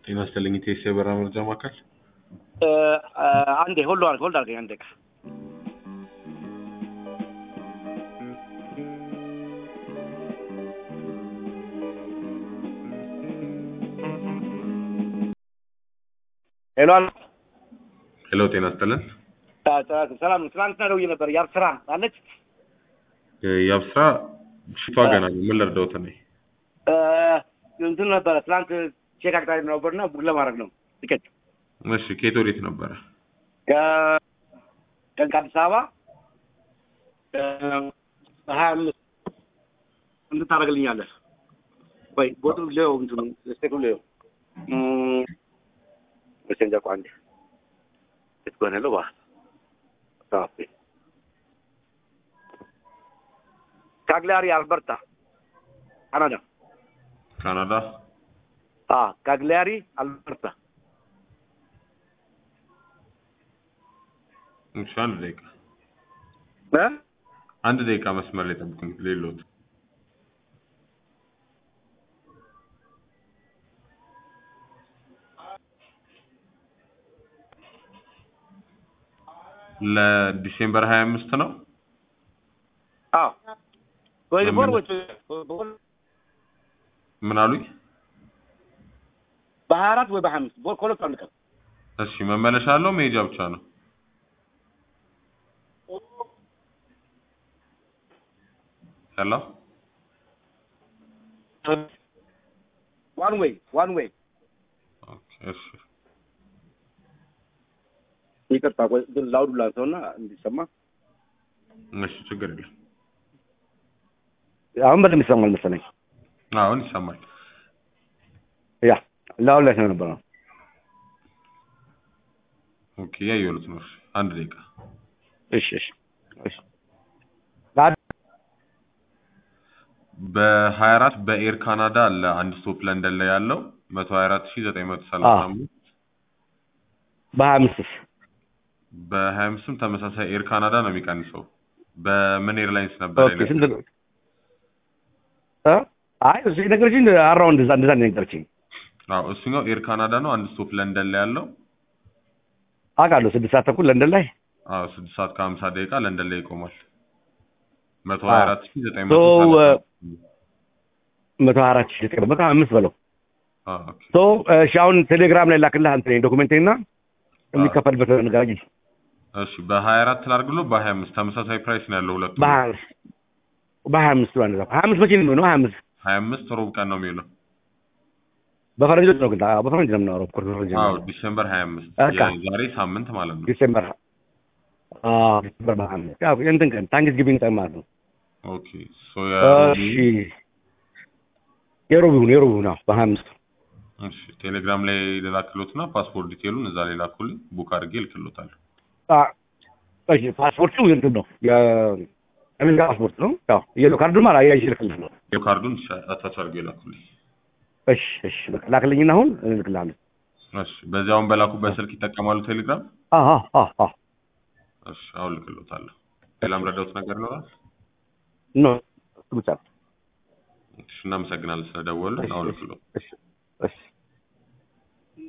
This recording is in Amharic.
ጤና ይስጥልኝ ኢቴስ የበራ መረጃ ማዕከል። አንዴ ሆልድ አድርገህ ሆልድ አድርገኝ አንዴ። ሄሎ ሄሎ ጤና ይስጥልን። ሰላም ነው። ትናንትና ደውዬ ነበር። ያብ ስራ አለች የአብስራ ሽቷ ገና ነው። ምን ልርዳዎት እኔ? እንትን ነበረ ትናንት ቼክ አቅጣሪ ነበርና ቡክ ለማድረግ ነው ቲኬት እሺ ከየት ወዴት ነበረ? ቀን ከአዲስ አበባ ሀያ አምስት እንትን ታደርግልኛለህ ወይ? ቦቱ ሌው እንትኑ ስቴኩ ሌው መሰንጃ ቋንዴ ስትሆነ ለው ባ ካግሊያሪ አልበርታ ካናዳ ካናዳ ካግሊያሪ አልበርታ እሺ አንድ ደቂቃ እ አንድ ደቂቃ መስመር ላይ ጠብቁኝ። ሌሎት ለዲሴምበር ሀያ አምስት ነው። አዎ ወይ ቦር ወይ ምን አሉኝ? በሀያ አራት ወይ በሀያ አምስት ቦር ከሁለቱ አንድ ቀን እሺ መመለሻ አለው መሄጃ ብቻ ነው? ሄሎ ዋን ዌይ ዋን ዌይ ኦኬ እሺ ይቅርታ ቆይ ግን ላውዱ ላንሰውና እንዲሰማ እሺ ችግር የለም። አሁን በደንብ ይሰማል መሰለኝ አሁን ይሰማል። ያ ላውድ ላይ ስለነበረ ነው ኦኬ ያየሁት ነው። እሺ አንድ ደቂቃ እሺ እሺ እሺ በሀያ አራት በኤር ካናዳ አለ አንድ ስቶፕ ለንደን ላይ ያለው መቶ ሀያ አራት ሺ ዘጠኝ መቶ ሰላሳ አምስት በሀያ አምስትስ በሀያ አምስትም ተመሳሳይ ኤር ካናዳ ነው የሚቀንሰው። በምን ኤርላይንስ ነበር ኦኬ ስንት ነው? እ አይ እሱ የነገረችኝ አራውንድ እንደዛ እንደዛ ነው የነገረችኝ። አዎ እሱኛው ኤር ካናዳ ነው። አንድ ስቶፕ ለንደን ላይ ያለው አውቃለሁ ስድስት ሰዓት ተኩል ለንደን ላይ አዎ ስድስት ሰዓት ከሀምሳ ደቂቃ ለንደን ላይ ይቆማል። መቶ ሀያ አራት ሺ ዘጠኝ ሶ መቶ ሰላሳ መቶ ሀያ አራት ሺህ ዘጠኝ መቶ ሀያ አምስት በለው አዎ ኦኬ ሶ እሺ አሁን ቴሌግራም ላይ ላክልህ አንተ ዶኩሜንቴና የሚከፈልበት ነገር አግኝ እሺ በሀያ አራት ላድርግሎ በሀያ አምስት ተመሳሳይ ፕራይስ ነው ያለው ሁለቱ በሀያ አምስት በሀያ አምስት ብላ እንደዛ ሀያ አምስት መቼ ነው የሚሆነው? ሀያ አምስት ሀያ አምስት ሮብ ቀን ነው የሚውለው። በፈረንጆች ነው ግን አዎ፣ በፈረንጅ ነው የምናወራው። ኦፍኮርስ በፈረንጅ ነው አዎ የምናወራው። ዲሴምበር ሀያ አምስት በቃ። የዛሬ ሳምንት ማለት ነው። ዲሴምበር አዎ ዲሴምበር በሀያ አምስት ያው እንትን ቀን ታንክስ ጊቪንግ ቀን ማለት ነው። ኦኬ ሶ የሮቢ እሺ የሮብ ይሁን የሮብ ይሁን አዎ በሀያ አምስት እሺ ቴሌግራም ላይ ልላክሎትና ፓስፖርት ዲቴሉን እዛ ላይ ላኩልኝ ቡክ አድርጌ እልክሎታለሁ። አ እሺ ፓስፖርቱ እንትን ነው የአሜሪካ ፓስፖርት ነው። ያው የሎ ካርዱ ማለት አያይሽ ልክልህ ነው። የካርዱን አታች አድርጌ ላኩልኝ። እሺ እሺ በቃ ላክልኝና አሁን እልክልሃለሁ። እሺ በዚያውን በላኩበት ስልክ ይጠቀማሉ ቴሌግራም? አዎ አዎ አዎ እሺ አሁን ልክሎታለሁ። ሌላም ረዳሁት ነገር ይኖራል? ኖ እሱ ብቻ ነው። እሺ እናመሰግናለን ስለደወሉ። አሁን ልክሎ እሺ እሺ